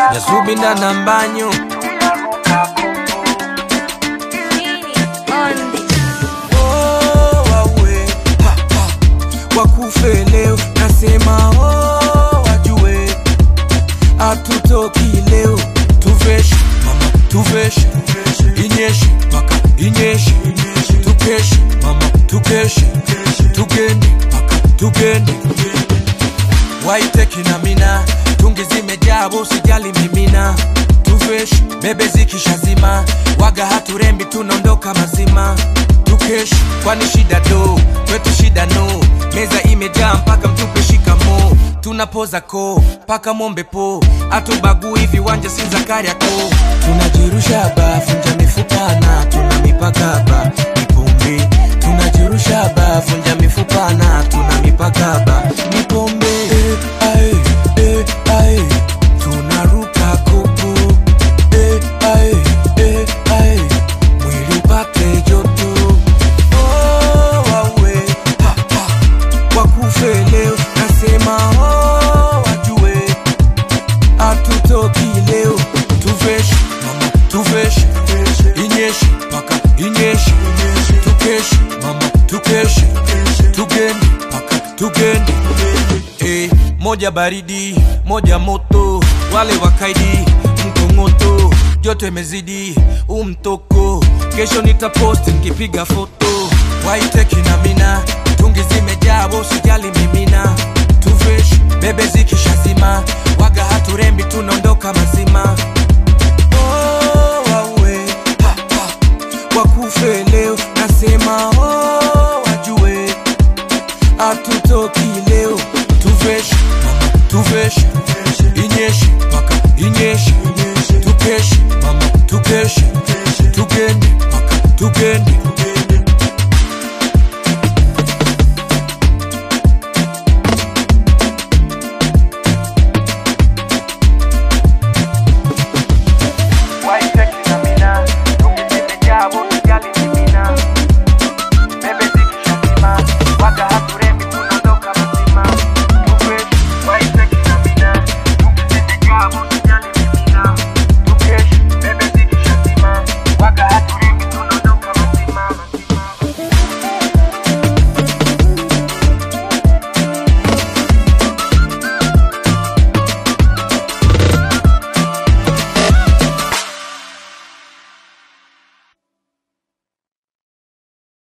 Yasubinda na mbanyo Oh, wawe, ha, ha. wakufe leo nasema oh, wajue atutoki leo tuveshe mama tuveshe inyeshe mpaka inyeshe tukeshe mama tukeshe tugende mpaka tugende waiteki na mina tungi zimejaa usijali mimina tuveshe bebe zikishazima waga haturembi tunaondoka mazima tukesh kwani shida do kwetu shida no meza imejaa mpaka mtupe shikamo tunapoza ko mpaka mombe po atubagui viwanja si zakariako tunajirusha ba funja mifupana tuna mipaka ba nipombe tunajirusha ba funja mifupana tuna mipaka ba nipombe eh, ae, eh, ae. tunaruka kopo eh, ae, eh, ae. mwili upate joto oh, wawe ha, ha. wakufe leo nasema oh, wajue atutoki leo tuveshe mama tuveshe inyeshe mpaka inyeshe tukeshe mama tukeshe tugende mpaka tugende eh, moja baridi moja moto wale wakaidi mkongoto joto imezidi umtoko kesho nitaposti nikipiga foto waiteki na mina tungi zimejaa usijali mimina tuvesh bebe zikishazima waga haturembi tunaondoka mazima oh, wawe ha, ha. wakufe leo nasema oh, wajue atutoki leo tuveshe mama tuveshe inyeshe